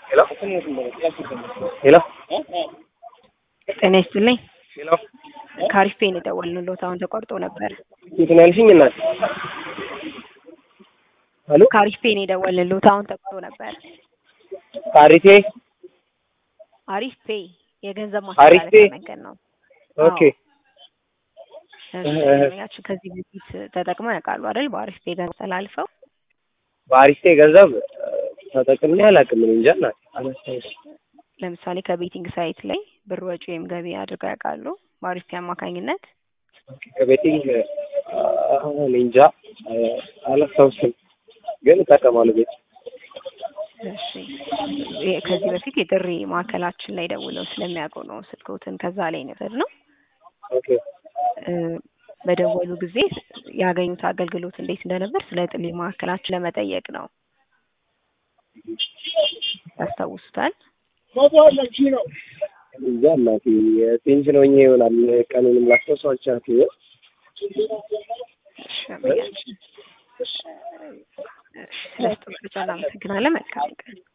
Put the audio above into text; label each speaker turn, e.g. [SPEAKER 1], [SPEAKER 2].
[SPEAKER 1] ሄሎ ሄሎ
[SPEAKER 2] ጤና ይስጥልኝ።
[SPEAKER 1] ሄሎ
[SPEAKER 2] ከአሪፍ ፔን የደወልንልዎት አሁን ተቋርጦ ነበር።
[SPEAKER 1] የት ነው ያልሽኝ እናት? ሄሎ
[SPEAKER 2] ከአሪፍ ፔን የደወልንልዎት አሁን ተቋርጦ ነበር።
[SPEAKER 1] ካሪቴ
[SPEAKER 2] አሪፍ ፔ የገንዘብ
[SPEAKER 1] አሪፍ ፔ?
[SPEAKER 2] ማስተላለፊያ መንገድ ነው።
[SPEAKER 1] ኦኬ
[SPEAKER 2] ያችን ከዚህ በፊት ተጠቅመው ያውቃሉ አይደል? በአሪፍ ፔ ገንዘብ ተላልፈው
[SPEAKER 1] በአሪስቴ ገንዘብ ተጠቅሜ አላውቅም። እኔ እንጃ እናት አላስታውስም።
[SPEAKER 2] ለምሳሌ ከቤቲንግ ሳይት ላይ ብር ወጪ ወይም ገቢ አድርገው ያውቃሉ? በአሪፍ ፔ አማካኝነት
[SPEAKER 1] ከቤቲንግ እኔ እንጃ አላስታውስም፣ ግን እጠቀማለሁ ቤት
[SPEAKER 2] እሺ ይሄ ከዚህ በፊት የጥሪ ማዕከላችን ላይ ደውለው ስለሚያውቁ ነው ስልክዎትን ከዛ ላይ ነበር ነው
[SPEAKER 1] ኦኬ
[SPEAKER 2] እ በደወሉ ጊዜ ያገኙት አገልግሎት እንዴት እንደነበር ስለ ጥሪ ማዕከላችን ለመጠየቅ ነው። ያስታውሱታል?
[SPEAKER 1] እንጃ እናቴ ፔንሽን ሆኜ ይሆናል ቀኑንም ላስታውሰው አልቻልኩም።
[SPEAKER 2] እሺ አመሰግናለሁ። እሺ ስለስጥሩ አመሰግናለን። መልካም ቀን